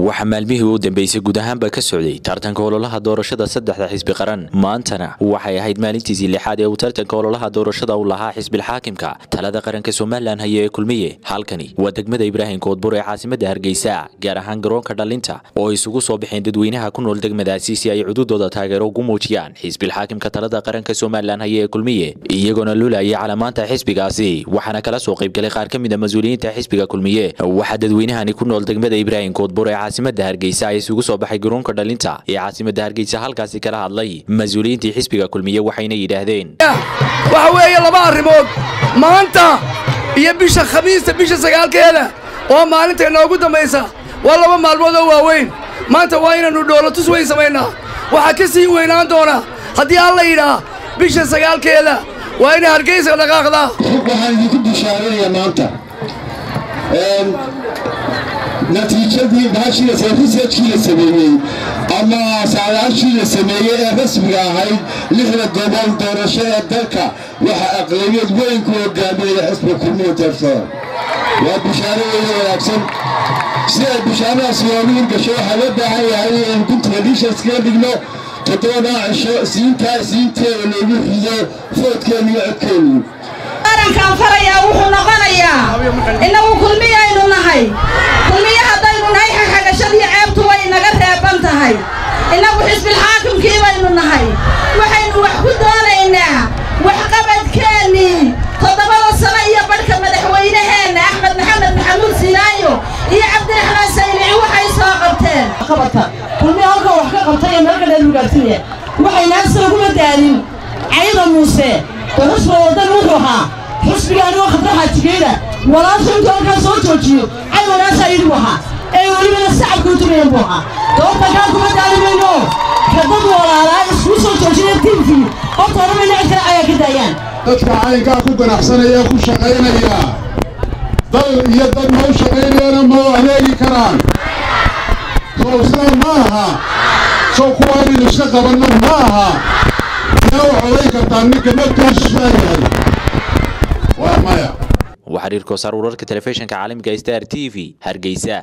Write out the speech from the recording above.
waxaa maalmihii u dambeysay guud ahaanba ka socday tartanka ololaha doorashada saddexda xisbi qaran maantana waxay ahayd maalintiisii lixaad ee uu tartanka ololaha doorashada u lahaa xisbilxaakimka talada qaranka somalilan haya ee kulmiye halkani waa degmada ibraahim koodbur ee caasimada hargeysa gaar ahaan garoonka dhalinta oo isugu soo baxeen dadweynaha ku nool degmadaasi si ay cududooda taageero ugu muujiyaan xisbilxaakimka talada qaranka somalilan haya ee kulmiye iyagoona lulayay calamaanta xisbigaasi waxaana kala soo qaybgalay qaar ka mid a mas-uuliyiinta xisbiga kulmiye waxaa dadweynahani ku nool degmada ibraahim koodbur ee caasimada hargeysa ay isugu soo baxay garoonka dhalinta ee caasimada hargeysa halkaasi kala hadlay mas-uuliyiintii xisbiga kulmiye waxayna yidhaahdeen waxa weeye laba arrimood maanta iyo bisha khamiista bisha sagaalkeeda oo maalinta inoogu dambaysa waa laba maalmood oo waaweyn maanta waa inaynu dhoolatus weyn samaynaa waxaa ka sii weynaan doona haddii alla yidhaa bisha sagaalkeeda waa inay hargeysa dhaqaaqdaa waxaan idinku bishaaranayaa maanta natiijadii baashii researchkii la sameeyey ama saadaashii la sameeyey ee rasmiga ahayd lixda gobol doorasho ee dalka waxaa aqlabiyad weyn ku hogaaminaya xisbiga kulmiya teeftada waa bishaaro weyn wanaagsan si ay bishaaradaas loogu hirgasho waxaa loo baahan yahay in guntiga dhiishaskaga dhigno toddobadaa cisho siintaa siinteeda loogu rido foodkeenu iyo codkeenu qarankaan farayaa wuxuu noqonayaa innagu kulmiyaynu nahay kulmiye haddaynu nahay xaxagashadii ceebtu way inaga reeban tahay innagu xisbilxaakimkii baynu nahay waxaynu wax ku doonaynaa waxqabadkeennii toddobada sano iyo badhka madaxweynaheenna axmed maxamed maxamuud sinaayo iyo cabdiraxmaan saylici waxay soo qabteen qabata kulmiya halkan wax ka qabtay ee meelka dheer ugaarsinaya waxaynaasa uguma daalin cayda muuse oo xusba wadan wuxuu ahaa xusbigaani waa khadra xaajigeeda walaasha intuu halkaa soo joojiyo cay walaasha idigu ahaa ee welibana sacabka u tugayan buu ahaa doorta kaa kuma daalimayno ka dad walaalaa iskuu soo joojinaya tiimkii horta odhamayna cid kale ayaa ka daayaan dadka caynkaa ku ganacsanaya ee ku shaqaynaya dal iyo dad ma u shaqaynayana ma u adeegi karaan sow sidaa ma aha sow kuwa inaynu iska qabanno ma aha yaa u codayn kartaa ninka naftiisu yahay waa maya waa xiriir koosaar wararka telefishinka caalamiga star t v hargeysa